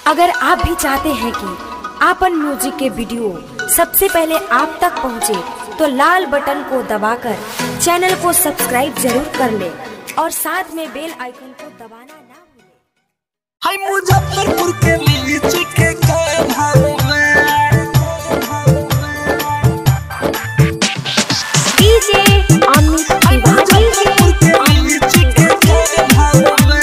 अगर आप भी चाहते हैं कि आपन म्यूजिक के वीडियो सबसे पहले आप तक पहुंचे, तो लाल बटन को दबाकर चैनल को सब्सक्राइब जरूर कर ले और साथ में बेल आइकन को दबाना ना भूलें। हाय मुजफ्फरपुर के लीची के काय भाव डीजे अमित तिवारी मुजफ्फरपुर के लीची के काय भाव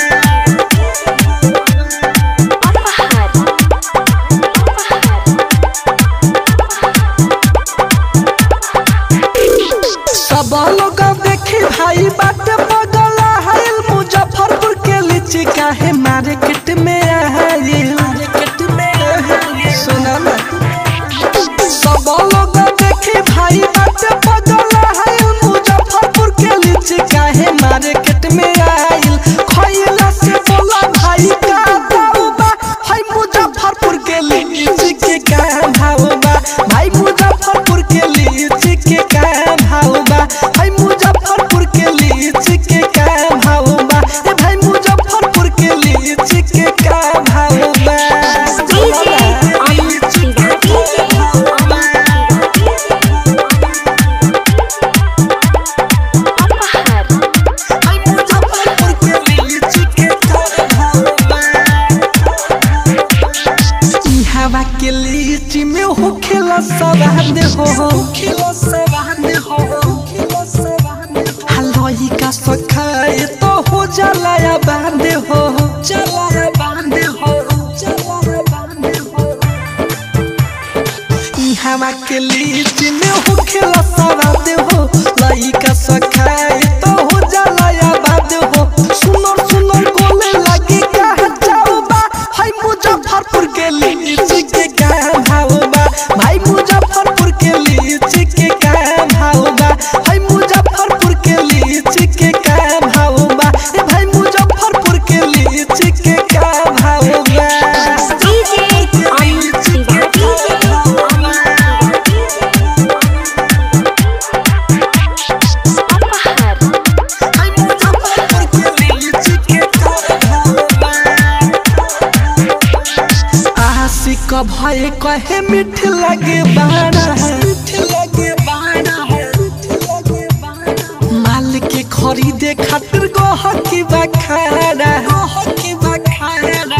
सब लोग देखी भाई बाट बगला है मुजफ्फरपुर के लीची काहे मार्केट में आयल मार्केट में आयल सुना ना सब लोग देखी भाई बाट बगला है मुजफ्फरपुर के लीची काहे मार्केट में आयल खइला से बोला भाई का दाऊ बा हाय मुजफ्फरपुर के लीची के का भाव बा भाई मुजफ्फरपुर के लीची के का भाव बा हाय मुजफ्फरपुर के लीची के का भाव बा ए भाई मुजफ्फरपुर के लीची के का भाव बा डीजे अमित हाय मुजफ्फरपुर के लीची के का भाव बा ई हवा के लीची में हो खेला सवाद हो खेला सवाद हो खेला सवाद हलवाई का सखाए तो हो जाला या बांध हो चला या बांध हो चला या बांध हो ई हवा के लीची में हो खेला सवाद हो लाई का सखाए तो हो जाला या बांध हो सुनर सुनर गोले लगी का जाओ बा हाय मुजफ्फरपुर के लीची के का भाव बा भाई मुजफ्फरपुर के लीची के का भाव बा हाय मुजफ्फरपुर के लीची के का भाव बा ए भाई मुजफ्फरपुर के लीची के का भाव बा डीजे अमित हाय मुजफ्फरपुर के लीची के का भाव बा आशिक भय कहे मीठ लगे बाड़ा है मीठ लगे बाड़ा है माल के खरीदे खातिर गहकी बखाड़ा गहकी बखाड़ा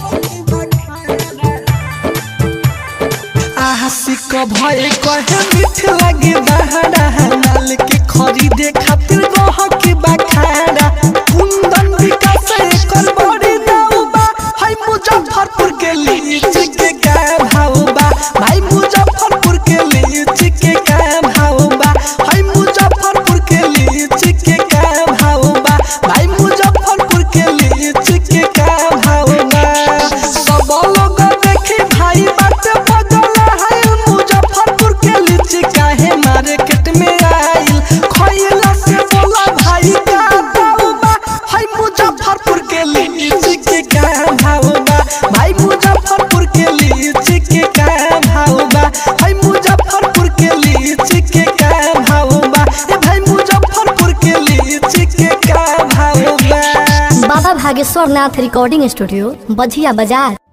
आशिक भय कहे मीठ लगे बाड़ा है माल के खरीदे खातिर गहकी बखाड़ा कुंदन विकास एकर बड़ी दाऊ बा हाय मुजफ्फरपुर के लीची के का भाव बा भाई मुजफ्फरपुर के लीची के का भाव बा हाय मुजफ्फरपुर के लीची के का भाव बा भाई मुजफ्फरपुर के लीची के का भाव बा सब लोग देखी भाई बात बदला है मुजफ्फरपुर के लीची काहे मार्केट में आइल खइला से बोला भाई का दाऊ बा हाय मुजफ्फरपुर के लीची के का भाव बा भाई मुजफ्फरपुर के लीची के का भाव बा हाय मुजफ्फरपुर के लीची के का भाव बा ए भाई मुजफ्फरपुर के लीची के का भाव बा बाबा भागेश्वर नाथ रिकॉर्डिंग स्टूडियो बझिया बाजार